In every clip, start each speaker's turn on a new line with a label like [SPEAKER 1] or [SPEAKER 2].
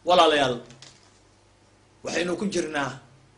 [SPEAKER 1] walaalayaal waxaynu ku jirnaa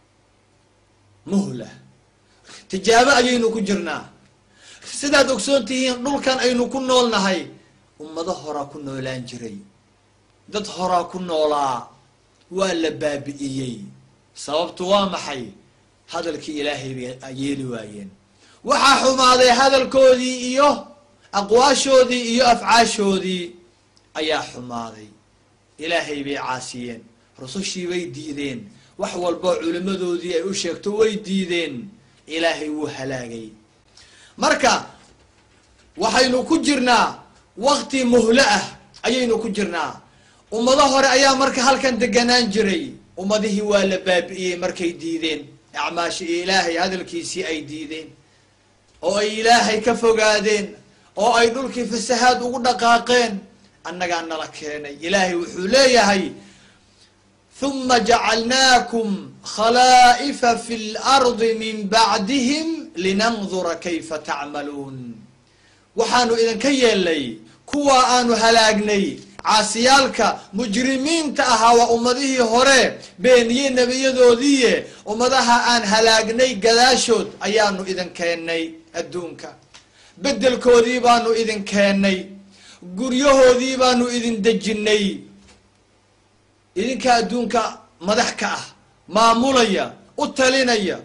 [SPEAKER 1] muhla tijaabo ayaynu ku jirnaa sidaad ogsoon tihiin dhulkan aynu ku noolnahay ummado horaa ku noolaan jiray dad horaa ku noolaa waa la baabi'iyey sababtu waa maxay hadalkii ilaahay bay yeeli waayeen waxaa xumaaday hadalkoodii iyo aqwaashoodii iyo afcaashoodii ayaa xumaaday ilaahay bay caasiyeen rusushii bay diideen wax walboo culimmadoodii ay u sheegto way diideen ilaahay wuu halaagay marka waxaynu ku jirnaa wakti muhlo ah ayaynu ku jirnaa ummado hore ayaa marka halkan deganaan jiray ummadihii waa la baabi'iyey markay diideen acmaashi ilaahay hadalkiisii ay diideen oo ay ilaahay ka fogaadeen oo ay dhulkii fasahaad ugu dhaqaaqeen annagaa nala keenay ilaahay wuxuu leeyahay huma jacalnaakum khalaa'ifa fi lardi min bacdihim linandura kayfa tacmaluun waxaanu idinka yeelnay kuwa aanu halaagnay caasiyaalka mujrimiinta ahaa waa ummadihii hore beeniye nebiyadoodiiye ummadaha aan halaagnay gadaashood ayaanu idin keennay adduunka beddelkoodii baanu idin keennay guryahoodii baanu idin dejinnay idinka adduunka madax ka ah maamulaya u talinaya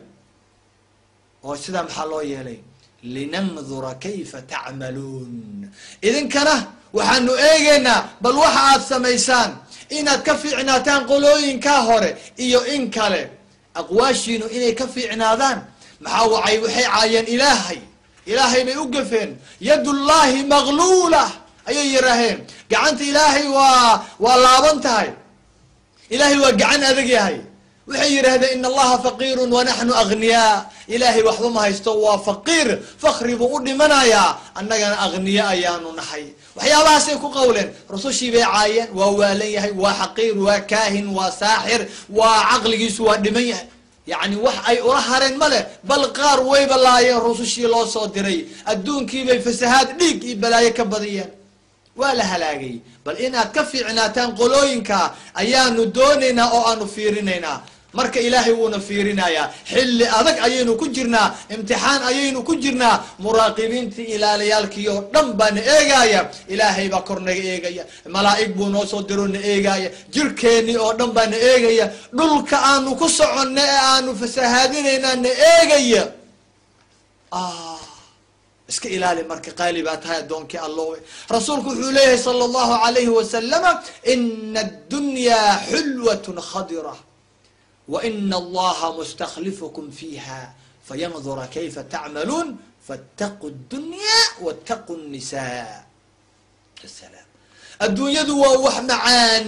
[SPEAKER 1] oo sidaa maxaa loo yeelay linandura kayfa tacmaluun idinkana waxaanu eegaynaa bal waxa aad samaysaan inaad ka fiicnaataan qolooyinkaa hore iyo in kale aqwaashiinu inay ka fiicnaadaan maxaa wacay waxay caayeen ilaahay ilaahay bay u gafeen yadullaahi magluula ayay yidhaaheen gacanta ilaahay waa waa laaban tahay ilaahay waa gacan adag yahay waxay yidhahdeen in allaha faqiirun wanaxnu agniyaa ilaahay waxba ma haysto waa faqiir fakri buu u dhimanayaa annagana agniya ayaanu nahay waxyaabahaasay ku qawleen rusushii bay caayeen waa waalan yahay waa xaqiir waa kaahin waa saaxir waa caqligiisu waa dhiman yahay yacni wax ay ula hareen ma leh bal qaar wayba laayeen rusushii loo soo diray adduunkiibay fasahaad dhiig iyo balaayo ka badiyeen waa la halaagay bal inaad ka fiicnaataan qolooyinka ayaanu doonaynaa oo aanu fiirinaynaa marka ilaahay wuuna fiirinayaa xilli adag ayaynu ku jirnaa imtixaan ayaynu ku jirnaa muraaqibiintii ilaalayaalkii oo dhan baa na eegaya ilaahay baa kor naga eegaya malaa'ig buu noo soo diro na eegaya jirkeennii oo dhan baa na eegaya dhulka aanu ku soconna ee aanu fasahaadinaynaa na eegaya iska ilaali marka qaali baa tahay addoonkii allowe rasuulku wuxuu leeyahay sala allahu alayhi wasalama ina addunyaa xulwatun khadira wa ina allaha mustaklifukum fiiha fayandura kayfa tacmaluun faataquu dunya waataquu nisa salaam adduunyadu waa wax macaan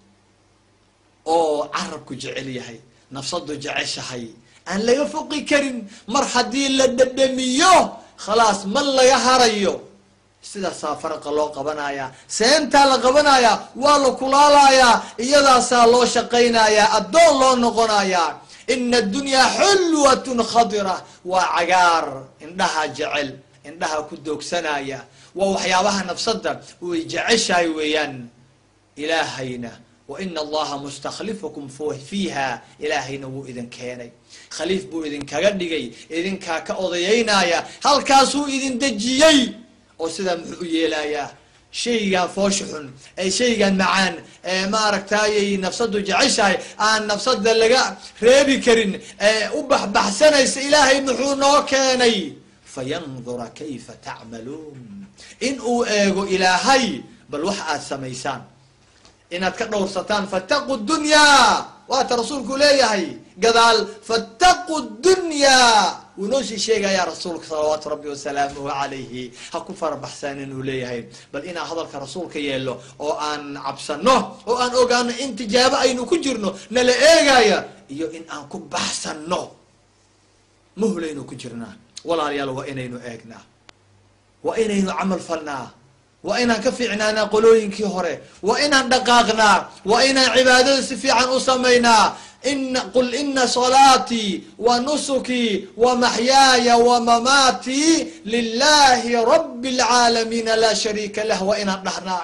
[SPEAKER 1] oo carabku jecel yahay nafsadu jeceshahay aan laga foqi karin mar haddii la dhadhamiyo khalaas ma laga harayo sidaasaa faraqa loo qabanayaa seentaa la qabanayaa waa la kulaalayaa iyadaasaa loo shaqaynayaa addoon loo noqonayaa ina addunyaa xulwatun khadira waa cagaar indhaha jecel indhaha ku doogsanaya waa waxyaabaha nafsadda way jeceshahay weeyaan ilaahayna wa ina allaha mustaklifukum fiiha ilaahayna wuu idin keenay khaliif buu idinkaga dhigay idinkaa ka odayaynaya halkaasuu idin dejiyey oo sidaa muxuu u yeelayaa shaygan foosha xun ee shaygan macaan ee maaragtayay nafsadu jeceshahay aan nafsada laga reebi karin ee u baxbaxsanaysa ilaahay muxuu noo keenay fayandura kayfa tacmaluun in uu eego ilaahay bal wax aad samaysaan inaad ka dhowrsataan fattaqu dunyaa waata rasuulku leeyahay gadaal fattaqu dunyaa wuu noo sii sheegayaa rasuulka salawaatu rabbi wasalaamuhu calayhi ha ku farabaxsaan inuu leeyahay bal inaan hadalka rasuulka yeelo oo aan cabsano oo aan ogaano in tijaabo aynu ku jirno nala eegaya iyo in aan ku baxsano muhlaynu ku jirnaa walaalayaal waa inaynu eegnaa waa inaynu camal falnaa waa inaan ka fiicnaanaa qolooyinkii hore waa inaan dhaqaaqnaa waa inaan cibaadada si fiican u samaynaa in qul ina salaatii wa nusukii wa maxyaaya wa mamaatii lilahi rabi اlcaalamiina laa shariika lah waa inaan dhahnaa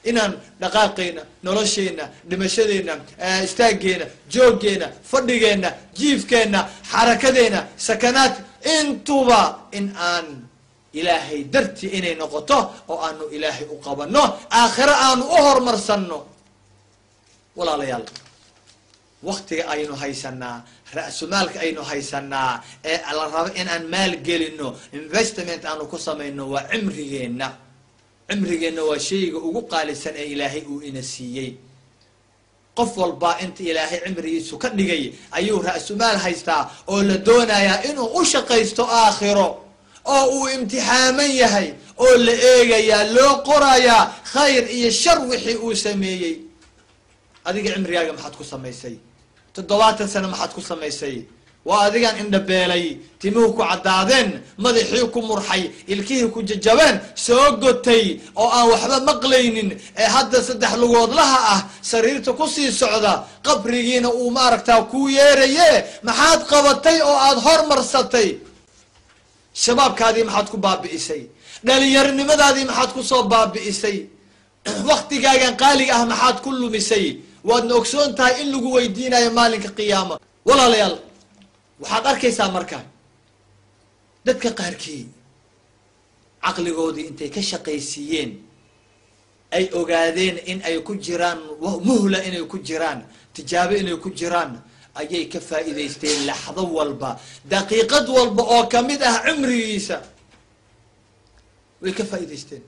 [SPEAKER 1] inaan dhaqaaqeyna nolosheenna dhimashadeenna istaaggeena jooggeena fadhigeenna jiifkeenna xarakadeenna sakanaad intuba in aan ilaahay dartii inay noqoto oo aanu ilaahay u qabanno aakhiro aanu u horumarsanno walaalayaal waktiga aynu haysanaa ra-sumaalka aynu haysanaa ee la rabo in aan maal gelino investment aanu ku samayno waa cimrigeenna cimrigeenna waa shayga ugu qaalisan ee ilaahay uu ina siiyey qof walba inta ilaahay cimrigiisu ka dhigay ayuu ra-sumaal haystaa oo la doonayaa inuu u shaqaysto aakhiro oo uu imtixaaman yahay oo la eegayaa loo qorayaa khayr iyo shar wixii uu sameeyey adiga cimrigaaga maxaad ku samaysay toddobaatan sano maxaad ku samaysay waa adigaan indhabeelay timuhu ku caddaadeen madaxii ku murxay ilkihii ku jajabeen soo gotay oo aan waxba maqlaynin ee hadda saddex lugoodlaha ah sariirta kusii socda qabrigiina uu maaragtaa kuu yeeraye maxaad qabatay oo aada hormarsatay shabaabkaadii maxaad ku baabi'isay dhalinyaronimadaadii maxaad kusoo baabi'isay waktigaagan qaaliga ah maxaad ku lumisay waadna ogsoon tahay in lagu weydiinayo maalinka qiyaama walaalayaal waxaad arkaysaa marka dadka qaarkii caqligoodii intay ka shaqaysiiyeen ay ogaadeen in ay ku jiraan muhla inay ku jiraan tijaabo inay ku jiraan ayay ka faa'iidaysteen laxdo walba daqiiqad walba oo kamid ah cimrigiisa way ka faa'iidaysteen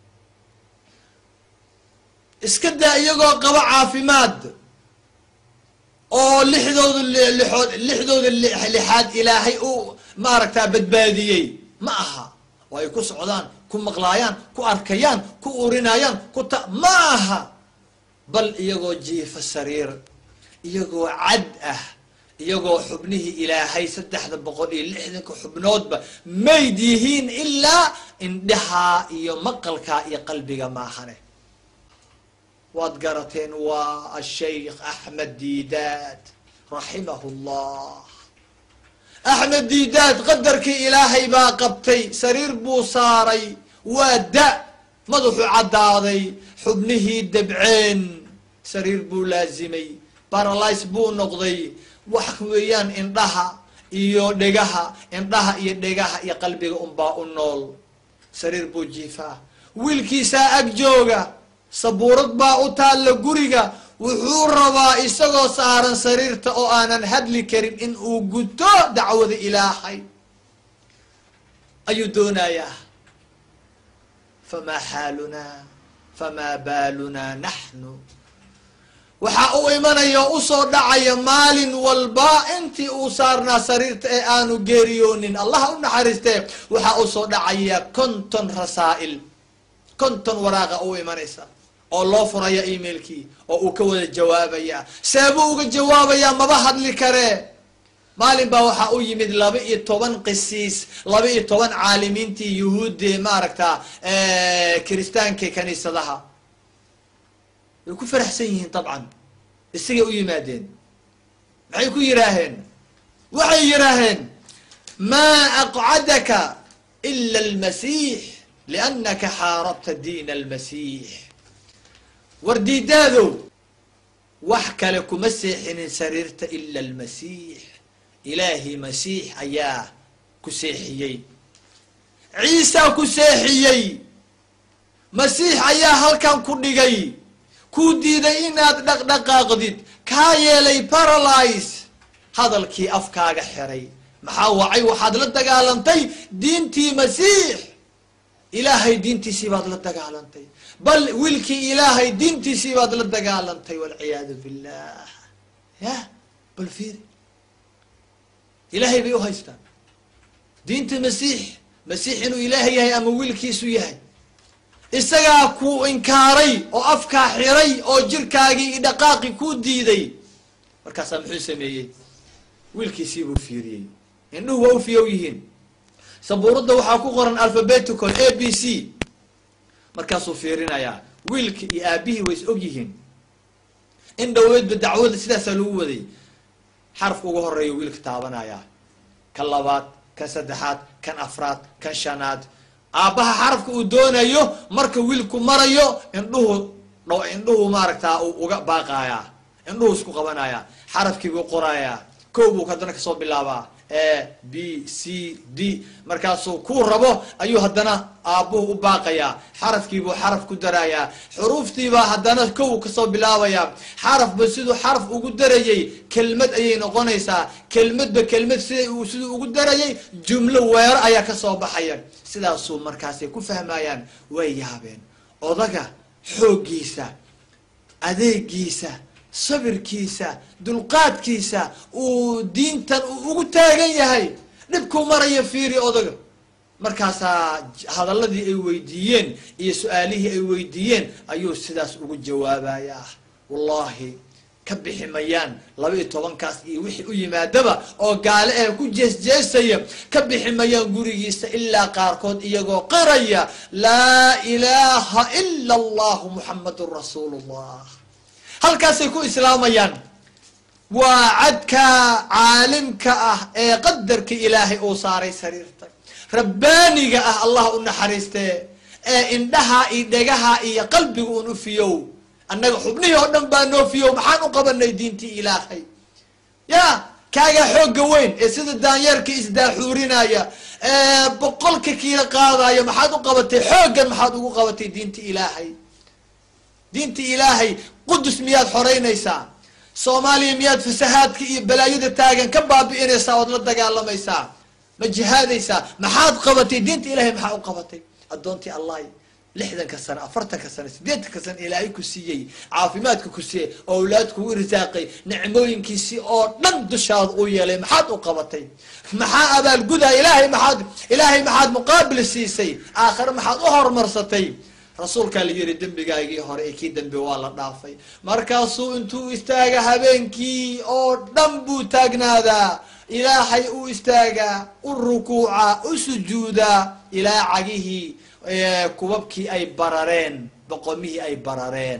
[SPEAKER 1] iska daa iyagoo qabo caafimaad oo lixdooda lixood lixdooda lixaad ilaahay u maaragtaa badbaadiyey ma aha oo ay ku socdaan ku maqlaayaan ku arkayaan ku urinayaan ku ta ma aha bal iyagoo jiifa sariir iyagoo cad ah iyagoo xubnihii ilaahay saddexda boqol iyo lixdanka xubnoodba mayd yihiin ilaa indhaha iyo maqalka iyo qalbiga maahane waad garateen waa ashaykh axmed diidaad raximahu llah axmed diidaad qadarkii ilaahay baa qabtay sariir buu saaray waa da madaxuu caddaaday xubnihii dabceen sariir buu laazimay baralys buu noqday wax weeyaan indhaha iyo dhegaha indhaha iyo dhegaha iyo qalbiga unbaa u nool sariir buu jiifaa wiilkiisaa ag jooga sabuurad baa u taalla guriga wuxuu rabaa isagoo saaran sariirta oo aanan hadli karin in uu guto dacwada ilaahay ayuu doonayaa famaa xaalunaa famaa baalunaa naxnu waxaa u imanaya oo usoo dhacaya maalin walba intii uu saarnaa sariirta ee aanu geeriyoonin allah u naxariistee waxaa usoo dhacaya konton rasaa'il konton waraaqa u imanaysa oo loo furaya emailkii oo uu ka wada jawaabaya seebuu uga jawaabayaa maba hadli karee maalin baa waxaa u yimid laba iyo toban qisiis laba iyo toban caalimiintii yuhuudde maaragta kiristaanka kaniisadaha way ku faraxsan yihiin dabcan isagay u yimaadeen maxay ku yidhaaheen waxay yidhaaheen maa aqcadaka ila almasiix liannaka xaarabta diina almasiix war diidaadow wax kale kuma seexinin sariirta ila almasiix ilaahi masiix ayaa ku seexiyey ciisaa ku seexiyey masiix ayaa halkan ku dhigay kuu diiday inaad dhaqdhaqaaqdid kaa yeelay paralyze hadalkii afkaaga xiray maxaa wacay waxaad la dagaalantay diintii masiix ilaahay diintiisii baad la dagaalantay bal wiilkii ilaahay diintiisii baad la dagaalantay walciyaadu billah yah bal fiiri ilaahay bay u haystaan diinta masiix masiix inuu ilaahay yahay ama wiilkiisu yahay isagaa ku inkaaray oo afkaa xiray oo jirkaagii i dhaqaaqi kuu diiday markaasaa muxuu sameeyey wiilkiisii buu fiiriyey indhuhu waa u fiyow yihiin sabuuradda waxaa ku qoran alphabetical a b c markaasuu fiirinayaa wiilka iyo aabihii way is og yihiin in dhaweedba dacwada sidaasaa lagu waday xarafka ugu horeeya wiilka taabanayaa kan labaad kan saddexaad kan afraad kan shanaad aabbaha xarafka uu doonayo marka wiilku marayo indhuhu dho indhuhu maaragtaa uu uga baaqayaa indhuhu isku qabanaya xarafkii buu qorayaa kow buu haddana kasoo bilaabaa a b c d markaasuu kuu rabo ayuu haddana aabbuhu u baaqayaa xarafkiibuu xaraf ku darayaa xuruuftiibaa haddana kow kasoo bilaabayaa xarafba siduu xaraf ugu darayay kelmad ayay noqonaysaa kelmadba kelmad sida uu siduu ugu darayay jumlo weero ayaa kasoo baxaya sidaasuu markaasay ku fahmayaan way yaabeen odaga xooggiisa adeegiisa sabirkiisa dulqaadkiisa uu diintan uu ugu taagan yahay dhibkuu maraya fiiri odaga markaasaa hadaladii ay weydiiyeen iyo su-aalihii ay weydiiyeen ayuu sidaas ugu jawaabayaa wallahi ka bixi mayaan laba iyo tobankaas iyo wixii u yimaadaba oo gaale eh ku jeesjeesaya ka bixi mayaan gurigiisa ilaa qaarkood iyagoo qiraya laa ilaaha ila allahu muxamadun rasuulu llah halkaasay ku islaamayaan waa cadka caalimka ah ee qadarka ilaahay uu saaray sariirta rabbaaniga ah allah u naxariistee ee indhaha iyo dhegaha iyo qalbiga un u fiyow annaga xubnihii oo dhan baa noo fiyow maxaan u qabanay diintii ilaahay ya kaagaa xoogga weyn ee sida daanyeerka isdaaxuurinaya ee boqolka kiila qaadaya maxaad u qabatay xooggan maxaad ugu qabatay diinta ilaahay diinta ilaahay qudus miyaad xoreynaysaa soomaaliya miyaad fasahaadka iyo balaayada taagan ka baabi'inaysaa ood la dagaalamaysaa ma jihaadaysaa maxaad qabatay diinta ilahay maxaa u qabatay addoontii allah lixdanka sano afartanka sano sideetanka sano ilaahay ku siiyey caafimaadka ku siiyey owlaad kugu risaaqay nicmooyinkiisii oo dhan dushaada u yeelay maxaad u qabatay maxaa abaalgudaa ilaahay maxaad ilaahay maxaad muqaabil siisay aakhare maxaad u horumarsatay rasuulkaa la yihi dembigaagii hore ee kii dambe waa la dhaafay markaasuu intuu istaaga habeenkii oo dhan buu taagnaadaa ilaahay u istaagaa u rukuuca u sujuudaa ilaa cagihii kubabkii ay barareen boqomihii ay barareen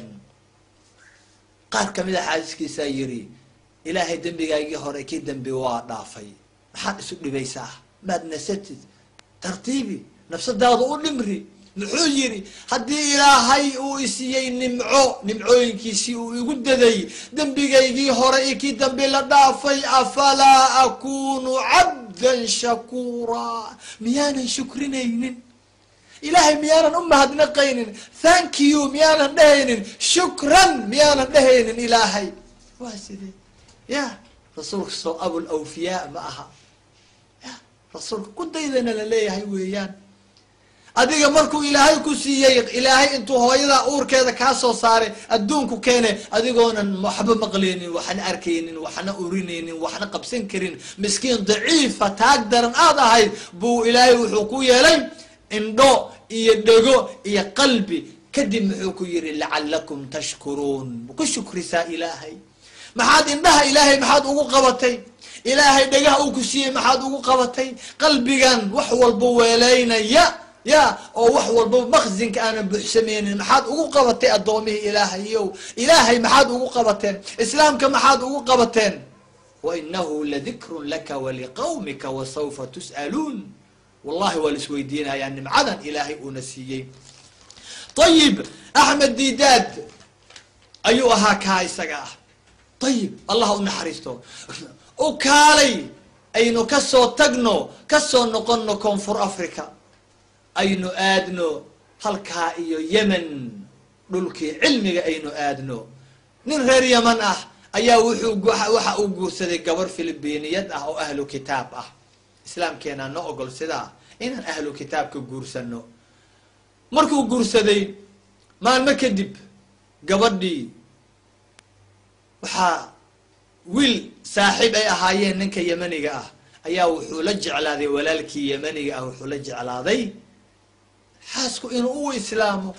[SPEAKER 1] qaar kamid a xaadiskiisaa yiri ilaahay dembigaagii hore kii dambe waa dhaafay maxaad isu dhibaysaa maad nasatid tartiibi nafsadaada u dhimri muxuu yidhi haddii ilaahay uu isiiyey nimco nimcooyinkiisii uu igu daday dembigaygii hore iyo kii dambe la dhaafay afalaa akunu cabdan shakuura miyaanan shukrinaynin ilaahay miyaanan u mahadnaqaynin thank you miyaanan dhehaynin shukran miyaanan dhehaynin ilaahay waa sidee ya rasuulka soo abul awfiyaa ma aha ya rasuulka ku daydana la leeyahay weeyaan adiga markuu ilaahay ku siiyey ilaahay intuu hooyada uurkeeda kaa soo saaray adduunku keene adigoonan waxba maqleynin waxna arkaynin waxna urinaynin waxna qabsan karin miskiin daciifa taag daran aad ahayd buu ilaahay wuxuu ku yeelay indho iyo dhego iyo qalbi kadib muxuu ku yihi lacalakum tashkuruun ku shukrisaa ilaahay maxaad indhaha ilaahay maxaad ugu qabatay ilaahay dhegaha uu ku siiyey maxaad ugu qabatay qalbigan wax walba weeleynaya ya oo wax walba makzinka aanan buuxsameynin maxaad ugu qabatay addoomihii ilaahayow ilaahay maxaad ugu qabateen islaamka maxaad ugu qabateen wainahu ladikrun laka waliqawmika wasawfa tus'aluun wallahi waa la isweydiinayaa nimcadan ilaahay uuna siiyey ayib axmed didaad ayuu ahaa kaa isaga ah ayib allah u naxariisto u kaalay aynu kasoo tagno kasoo noqono koonfur africa aynu aadno halkaa iyo yemen dhulkii cilmiga aynu aadno nin reer yeman ah ayaa wuxuu waxa uu guursaday gabar filibiiniyad ah oo ahlu kitaab ah islaamkeenaa no ogol sidaa inaan ahlu kitaabka guursano markuu guursaday maalmo kadib gabadhii waxaa wiil saaxiib ay ahaayeen ninka yemaniga ah ayaa wuxuu la jeclaaday walaalkii yemaniga ah wuxuu la jeclaaday xaasku inuu u islaamo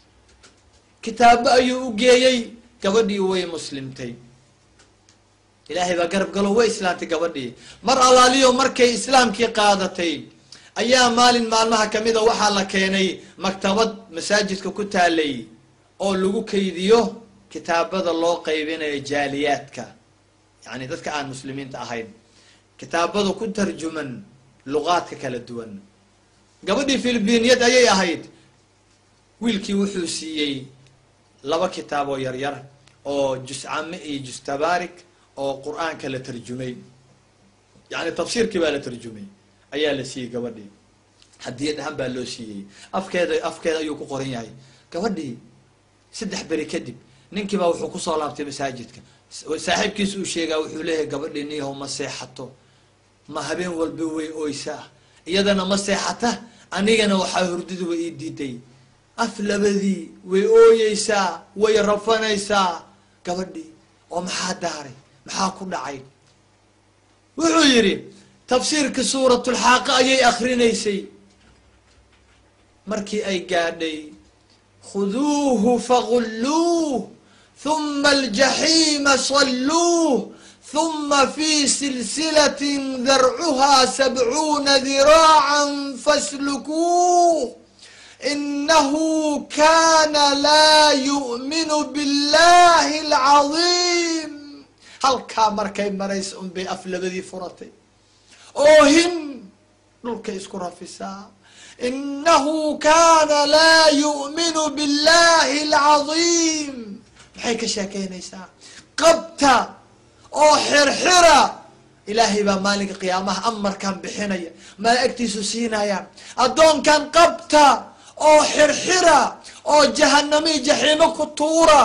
[SPEAKER 1] kitaabo ayuu u geeyey gabadhii way muslimtay ilaahay baa garab galo way islaamtay gabadhii mar alaaliyo markay islaamkii qaadatay ayaa maalin maalmaha kamida waxaa la keenay maktabad masaajidka ku taalay oo lagu kaydiyo kitaabada loo qaybinayo jaaliyaadka yani dadka aan muslimiinta ahayn kitaabada ku tarjuman luqaadka kala duwan gabadhii filibiiniyad ayay ahayd wiilkii wuxuu siiyey laba kitaab oo yaryar oo juscame iyo justabaarik oo qur-aanka la tarjumay yani tafsiirkii baa la tarjumay ayaa la siiyey gabadhii haddii dhahan baa loo siiyey afkeeda afkeeda ayuu ku qoran yahay gabadhii saddex beri kadib ninkii baa wuxuu kusoo laabtay masaajidka saaxiibkiisa uu sheegaa wuxuu leeyahay gabadhii niyahow ma seexato ma habeen walba way oysaa iyadana ma seexata anigana waxaa hurdiduba ii diiday af labadii way ooyeysaa way rafanaysaa gabadhii oo maxaa daaray maxaa ku dhacay wuxuu yidhi tafsiirka suuratulxaaqa ayay akrinaysay markii ay gaadhay khuduuhu fagulluuh huma aljaxiima salluuh huma fi silsilatin darcuhaa sabcuuna diraacan faslukuuh inahu kana laa yu'minu billahi alcadiim halkaa markay maraysa un bay af labadii furatay oohin dhulkay isku rafisaa inahu kana laa yu'minu billahi alcadiim maxay ka sheekeynaysaa qabta oo xirxira ilaahay baa maalinka qiyaamaha amarkan bixinaya malaa'igtiisu siinaya addoonkan qabta oo xirxira oo jahanami jaxiimo ku tuura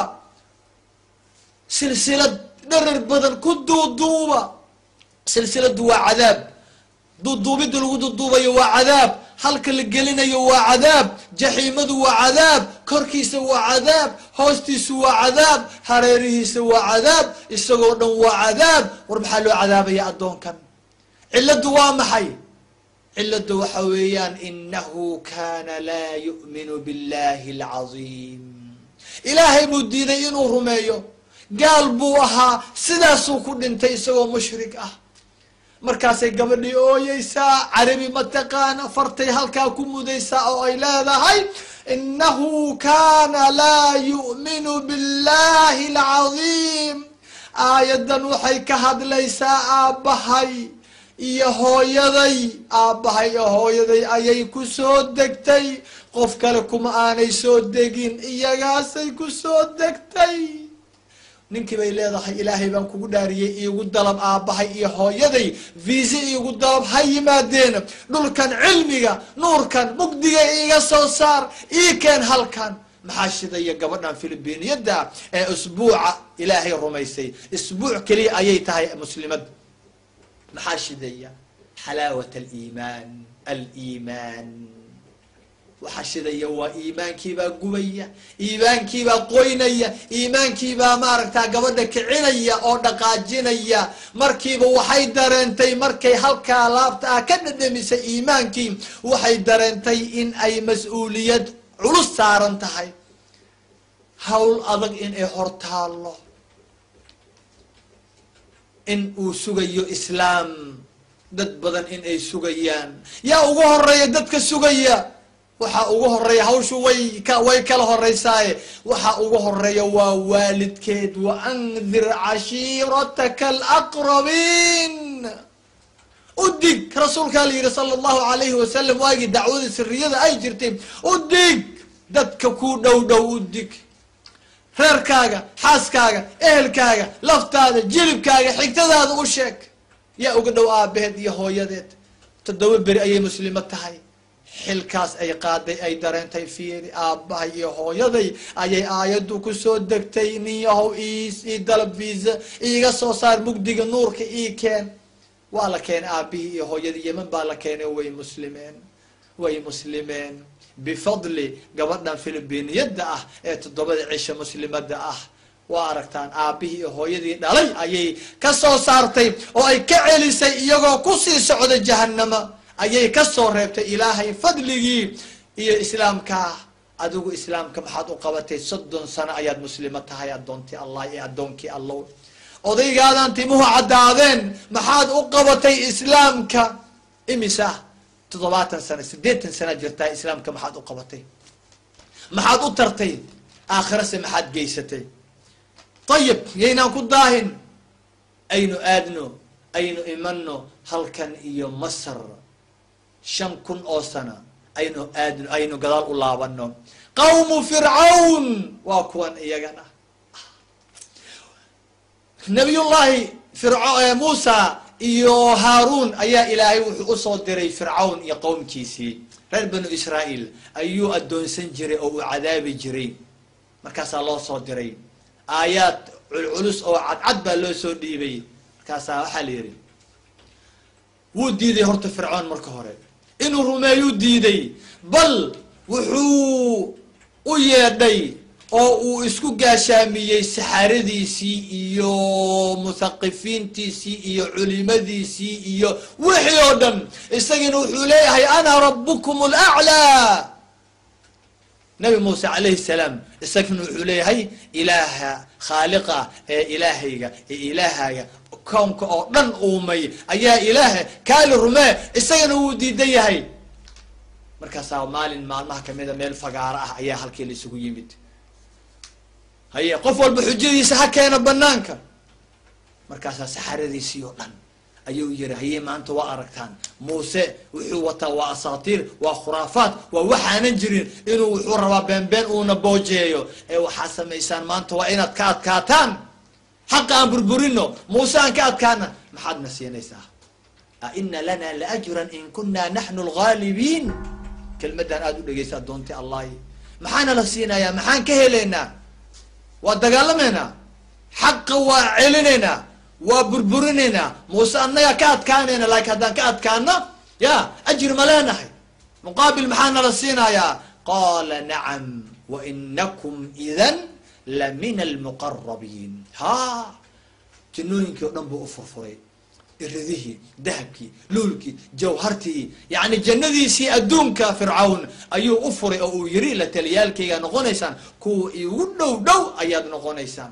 [SPEAKER 1] silsilad dharar badan ku duuduuba silsiladu waa cadaab duuduubidda lagu duuduubayo waa cadaab halka la gelinayo waa cadaab jaxiimadu waa cadaab korkiisa waa cadaab hoostiisu waa cadaab hareerihiisa waa cadaab isagoo dhan waa cadaab war maxaa loo cadaabaya addoonkan cilladdu waa maxay cilladdu waxa weeyaan inahu kana laa yu'minu billahi alcadiim ilaahay buu diiday inuu rumeeyo gaal buu ahaa sidaasuu ku dhintay isagoo mushrik ah markaasay gabadhii ooyeysaa carabi mataqaana fartay halkaa ku mudaysaa oo ay leedahay inahu kana laa yu'minu billahi alcadiim aayaddan waxay ka hadlaysaa aabbahay iyo hooyaday aabbahay iyo hooyaday ayay ku soo degtay qof kale kuma aanay soo degin iyagaasay ku soo degtay ninkii bay leedahay ilaahay baan kugu dhaariyey iigu dalab aabbahay iyo hooyaday viise iigu dalab ha yimaadeen dhulkan cilmiga nuurkan mugdiga iiga soo saar ii keen halkan maxaa shidaya gabadhan filibiiniyadda ee isbuuca ilaahay rumaysay isbuuc keliya ayay tahay muslimad maxaa shidaya xalaawat aliimaan aliimaan waxaa shidaya waa iimaankiibaa gubaya iimaankiibaa qoynaya iimaankiibaa maaragtaa gabadha kicinaya oo dhaqaajinaya markiiba waxay dareentay markay halkaa laabta ah ka dhadhamisay iimaankii waxay dareentay in ay mas-uuliyad culus saaran tahay hawl adag in ay hortaallo in uu sugayo islaam dad badan in ay sugayaan yaa ugu horeeya dadka sugaya waxaa ugu horeeya hawshu way ka way kala horeysaaye waxaa ugu horeeya waa waalidkeed wa andir cashiirataka alaqrabiin udig rasuulkaa la yidhi sala allahu alayhi wasalam waagii dacwada siriyada ay jirtay udig dadka ku dhow dhow udig reerkaaga xaaskaaga ehelkaaga laftaada jilibkaaga xigtadaada u sheeg yaa uga dhow aabaheed iyo hooyadeed toddoba beri ayay muslimo tahay xilkaas ay qaaday ay dareentay fiiri aabbahay iyo hooyaday ayay aayaddu kusoo degtay ninyahow ii dalab viisa iiga soo saar mugdiga nuurka ii keen waa la keenay aabihii iyo hooyadii yeman baa la keenay way muslimeen way muslimeen bifadli gabadhan filibiiniyadda ah ee toddobada cisha muslimada ah waa aragtaan aabihii iyo hooyadii dhalay ayay ka soo saartay oo ay ka celisay iyagoo kusii socda jahanama ayay ka soo reebtay ilaahay fadligii iyo islaamkaa adigu islaamka maxaad u qabatay soddon sano ayaad muslimo tahay addoontii allah iyo addoonkii allow odaygaadan timuhu caddaadeen maxaad u qabatay islaamka imisa toddobaatan sano siddeetan sanaa jirtaa islaamka maxaad u qabatay maxaad u tartay aakhirase maxaad geysatay ayib yaynaan ku daahin aynu aadno aynu imano halkan iyo masar shan kun oo sana aynu aadno aynu gadaal u laabano qawmu fircawn waa kuwan iyagana nabiyullahi firc muusa iyo haaruun ayaa ilaahay wuxuu usoo diray fircawn iyo qowmkiisii reer banu israa'iil ayuu addoonsan jiray oo uu cadaabi jiray markaasaa loo soo diray aayaad culculus oo cadcad baa loo soo dhiibay markaasaa waxaa la yidhi wuu diiday horta fircoon marka hore inuu rumeeyuu diiday bal wuxuu u yeedhay oo uu isku gaashaamiyey saxaaradiisii iyo muthaqifiintiisii iyo culimadiisii iyo wixii oo dhan isagiina wuxuu leeyahay ana rabukum laclaa nabi muuse calayhi salaam isagana wuxuu leeyahay ilaaha khaaliqa ee ilaahayga ee ilaahaga kownka oo dhan uumay ayaa ilaaha kaali rumee isagana wuu diidan yahay markaasaa maalin maalmaha kamida meel fagaaro ah ayaa halkii la isugu yimid haye qof walba xujadiisa ha keena banaanka markaasaa saxaradiisii oo dhan ayuu yiri haye maanta waa aragtaan muuse wuxuu wataa waa asaatiir waa khuraafaat waa waxaanan jirin inuu wuxuu rabaa beenbeen uuna boojeeyo ee waxaa samaysaan maanta waa inaad ka adkaataan xaqa aan burburino muuse aan ka adkaana maxaadna siinaysaa a ina lana laajran in kuna naxnu lgaalibiin kelmadan aada u dhegeysa adoonti allahi maxaana la siinayaa maxaan ka helaynaa waa dagaalamaynaa xaqa waa celinaynaa waa burburinaynaa muuse annagaa ka adkaanayna laakiin haddaan ka adkaano ya ajri ma leenahay muqaabil maxaa nala siinayaa qaala nacam wainakum idan la min almuqarabiin ha jannooyinkii o dhan buu u furfuray iridihii dahabkii luulkii jawhartii yani jannadiisii adduunka fircawn ayuu u furay oo uu yiri la taliyaalkaygaa noqonaysaan kuwa igu dhow dhow ayaad noqonaysaan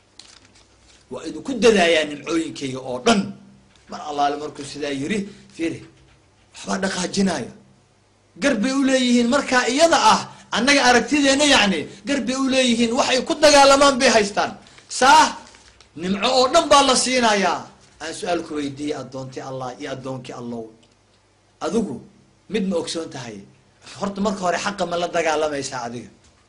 [SPEAKER 1] waa idinku dadaayaa nimcooyinkayga oo dhan mar allaale markuu sidaa yiri firi waxbaa dhaqaajinaya gar bay uleeyihiin markaa iyada ah annaga aragtideena yacni gar bay uleeyihiin waxay ku dagaalamaan bay haystaan saah nimco oo dhan baa la siinayaa aan su-aal ku weydiiyey addoontii allah iyo addoonkii allow adigu mid ma ogsoon tahay horta marka hore xaqa ma la dagaalamaysaa adiga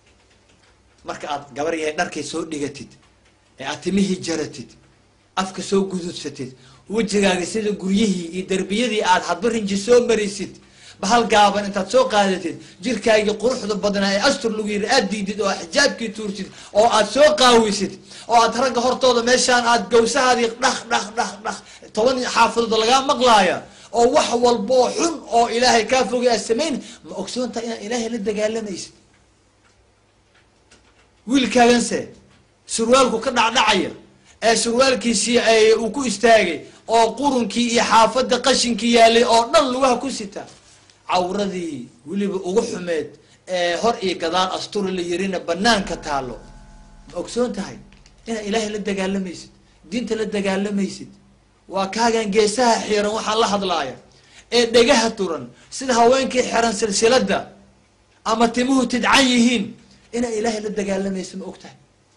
[SPEAKER 1] marka aad gabar yahay dharkay soo dhigatid ee aad timihii jaratid afka soo gududsatid wejigaaga sida guryihii iyo derbiyadii aad hadba rinji soo marisid bahal gaaban intaad soo qaadatid jirkaagii quruxda badnaa ee astur lagu yiri aad diidid oo xijaabkii tuurtid oo aad soo qaawisid oo aad ragga hortooda meeshaan aad gawsahaadii dhaq dhaq dhaq dhaq toban xaafadood lagaa maqlaaya oo wax walboo xun oo ilaahay kaa fogay aad samayn ma ogsoontaha inaad ilaahay la dagaalamaysid wiilkaaganse surwaalku ka dhacdhacaya ee surwaalkiisii ay uu ku istaagay oo qurunkii iyo xaafadda qashinkii yaalay oo dhan lugaha ku sita cawradii weliba ugu xumeed ee hor iyo gadaal asturi la yirina banaanka taalo ma ogsoon tahay inaad ilaahay la dagaalamaysid diinta la dagaalamaysid waa kaagan geesaha xiran waxaan la hadlaaya ee dhegaha turan sida haweenkii xiran silsilada ama timuhu tidcan yihiin inaad ilaahay la dagaalamaysid ma og tahay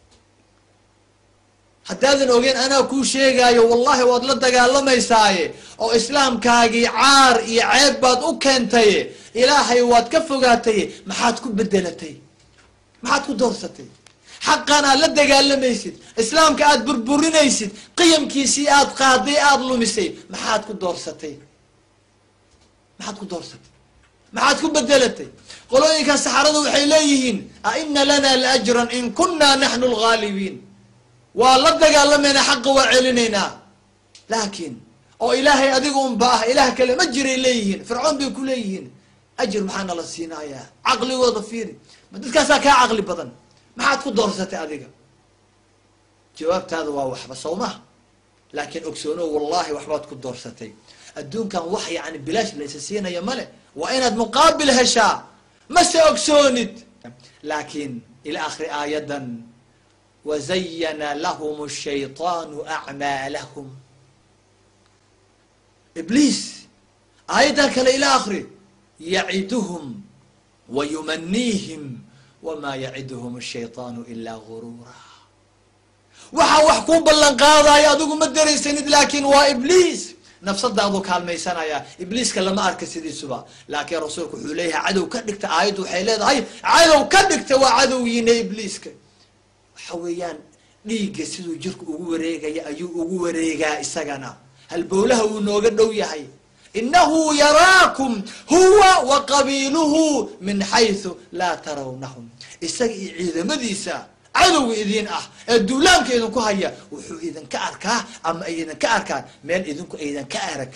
[SPEAKER 1] haddaadan ogeen anaa kuu sheegaayo wallahi waad la dagaalamaysaaye oo islaamkaagii caar iyo ceeb baad u keentaye ilaahay waad ka fogaataye maxaad ku bedelatay maxaad ku doorsatay xaqan aad la dagaalamaysid islaamka aad burburinaysid qiyamkiisii aad qaaday aada lumisay maxaad ku doorsatay maxaad ku doorsatay maxaad ku bedelatay qolooyinkan saxaradu waxay leeyihiin a ina lana laajran in kuna naxnu lgaalibiin waa la dagaalamayna xaqa waa celinaynaa laakiin oo ilaahay adiga unba ah ilaah kale ma jiray leeyihiin fircoon bay ku leeyihiin ajir maxaana la siinayaa caqligooda fiiri ma dadkaasaa kaa caqli badan maxaad ku doorsatay adiga jawaabtaada waa waxba sow maha laakiin ogsoono wallahi waxbaad ku doorsatay adduunkan wax yani bilaash la isa siinaya male waa inaad muqaabil heshaa mase ogsoonid laakiin ila akhri aayadan wazayana lahum shayطaanu acmaalahum ibliis aayaddan kale ila akri yaciduhum wa yumaniihim wamaa yaciduhum shayطaanu ilaa guruura waxaa wax kuu ballan qaadayo adigu ma daraysanid laakin waa ibliis nafsadaadu kaalmaysanaya ibliiska lama arka sidiisuba laakiin rasuulku wuxuu leeyahay cadow ka dhigta aayaddu waxay leedahay cadow ka dhigta waa cadowgiina ibliiska waxa weeyaan dhiigga siduu jirku ugu wareegaya ayuu ugu wareegaa isagana halbowlaha wuu nooga dhow yahay inahu yaraakum huwa wa qabiiluhu min xaysu laa tarawnahum isaga iyo ciidamadiisa cadowga idin ah ee duulaanka idinku haya wuxuu idinka arkaa ama ay idinka arkaan meel idinku aydanka arag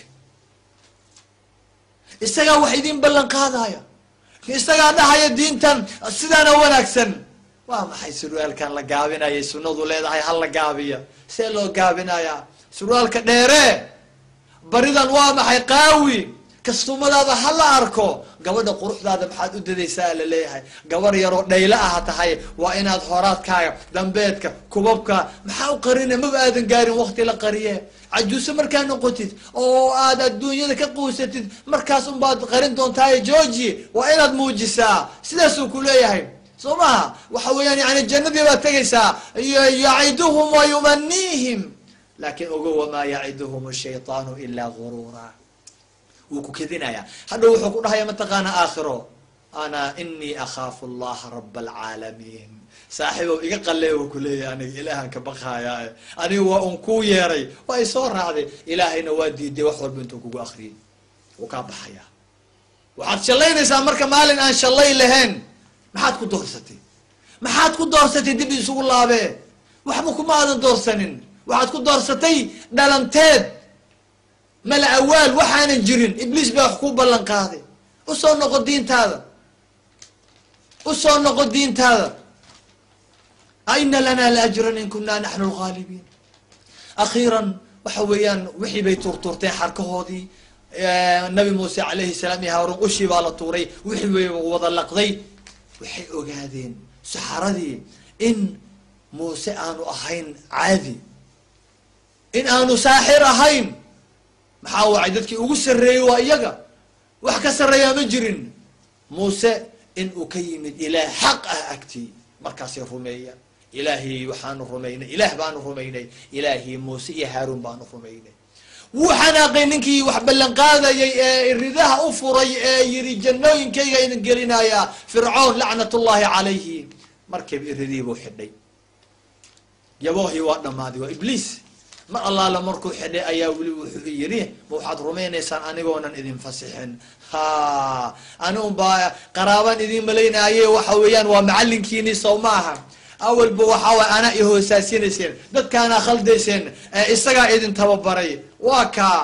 [SPEAKER 1] isagaa wax idin ballan qaadaya isagaa dhahaya diintan sidaana wanaagsan waa maxay surwaalkan la gaabinayay sunnadu leedahay ha la gaabiya see loo gaabinayaa surwaalka dheere baridan waa maxay qaawi kastumadaada ha la arko gabadha quruxdaada maxaad u dadaysaa la leeyahay gabar yaroo dhaylo ah tahay waa inaad horaadkaaga dambeedka kubabka maxaa u qarina maba aadan gaarin wakti la qariye cajuuse markaa noqotid oo aad adduunyada ka quusatid markaas unbaad qarin doontaaye georgi waa inaad muujisaa sidaasuu ku leeyahay soo maha waxa weeyaan yani jannadii baad tegaysaa yaciduhum wa yumaniihim laakin ogo wamaa yaciduhum shayطaanu ilaa gurura wuu ku kedinaya hadhow wuxuu ku dhahaya mataqaana aakhiro ana inii akhaafu allaha raba alcaalamiin saaxiibow iga qalee uu kuleeyahy aniga ilaahan ka baqaaya aniga waa un kuu yeeray waa i soo raacday ilaahayna waa diiday wax walba intuu kugu akriyay wuu kaa baxaya waxaad shallaynaysaa marka maalin aan shallay lahayn maxaad ku doorsatay maxaad ku doorsatay dib isugu laabee waxba kuma aadan doorsanin waxaad ku doorsatay dhalanteed mala awaal waxaanan jirin ibliis baa wax kuu ballan qaaday usoo noqo diintaada usoo noqo diintaada aina lana laajran in kunaa naxnu lgaalibiin akhiiran waxa weeyaan wixii bay tuurtuurteen xarkahoodii nabi muuse calayhi salaam iyo haaruun ushii baa la tuuray wixii bay wada laqday waxay ogaadeen saxaradii in muuse aanu ahayn caadi in aanu saaxir ahayn maxaa wacay dadkii ugu sarreeyey waa iyaga wax ka sarreeyaa ma jirin muuse in uu ka yimid ilaah xaq ah agtii markaasay rumeeya ilaahay waxaanu rumaynay ilaah baanu rumaynay ilaahii muuse iyo haaruun baanu rumaynay wuu xanaaqay ninkii wax ballan qaadayay ee ridaha u furay ee yidhi jannooyinkayga idin gelinayaa fircoon lacnat ullahi calayhi markiiba iridii buu xidhay yaboohii waa dhammaaday waa ibliis mar allaala markuu xidhay ayaa weli wuxuu yidhi ma waxaad rumaynaysaan anigoonan idin fasixin ha ani un baa qaraabaan idin malaynaaye waxa weeyaan waa macallinkiini sow ma aha awalba waxaa waay anaa i hoosaasinayseen dadkaanaa khaldayseen isagaa idin tababaray waa kaa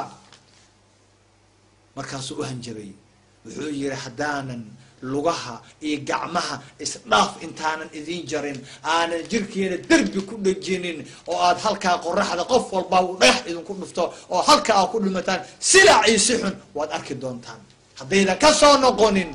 [SPEAKER 1] markaasuu u hanjabay wuxuu yihi haddaanan lugaha iyo gacmaha isdhaaf intaanan idin jarin aanan jirkeena derbi ku dhejinin oo aad halkaa qoraxda qof walba u dhagax idinku dhufto oo halka aad ku dhimataan silacii si xun waad arki doontaan haddaydan ka soo noqonin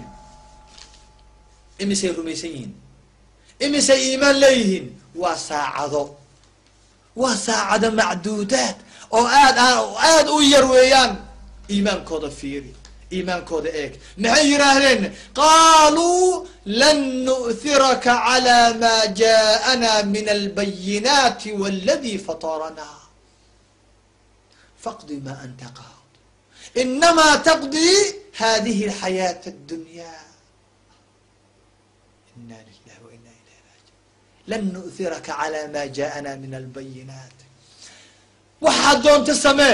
[SPEAKER 1] imisay rumaysan yihiin imisay iimaan leeyihiin waa saacado waa saacado macduudaad oo aad aad u yar weeyaan iimaankooda fiiri iimaankooda eeg maxay yidhaahdeen qaaluu lan nu'thiraka calى ma jaءana min albayinaati wاladi fataranaa faqdi ma anta qaad inama taqdi hadihi اlxayaaة اdunya ina lilah waina ilayh raajiun lan nu'thiraka calى ma jaءana min albayinaat waxaad doonta samee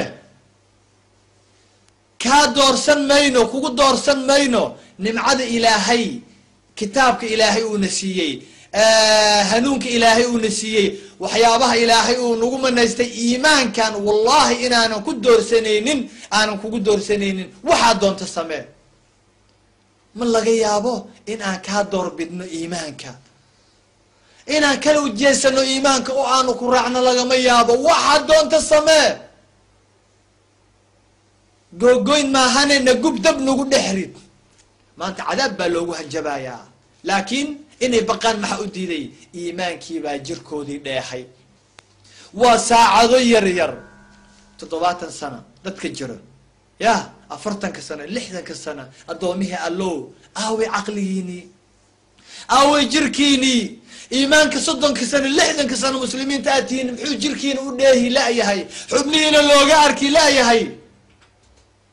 [SPEAKER 1] kaa doorsan mayno kugu doorsan mayno nimcada ilaahay kitaabka ilaahay uuna siiyey hanuunka ilaahay uuna siiyey waxyaabaha ilaahay uu nagu manaystay iimaankan wallahi inaanan ku doorsanaynin aanan kugu doorsanaynin waxaad doonta samee ma laga yaabo in aan kaa doorbidno iimaanka inaan kala ujeesano iimaanka oo aanu ku raacno lagama yaabo waxaad doonta samee googoyn maahanena gub dab nagu dhexrid maanta cadaab baa loogu hanjabayaa laakiin inay baqaan maxaa u diiday iimaankii baa jirkoodii dheexay waa saacado yar yar toddobaatan sano dadka jiro ya afartanka sano lixdanka sano addoomihii allow aaway caqligiinii aaway jirkiinii iimaanka soddonka sano lixdanka sano muslimiinta aad tihiin muxuu jirkiina u dheehi la-yahay xubnihiina looga arki la-yahay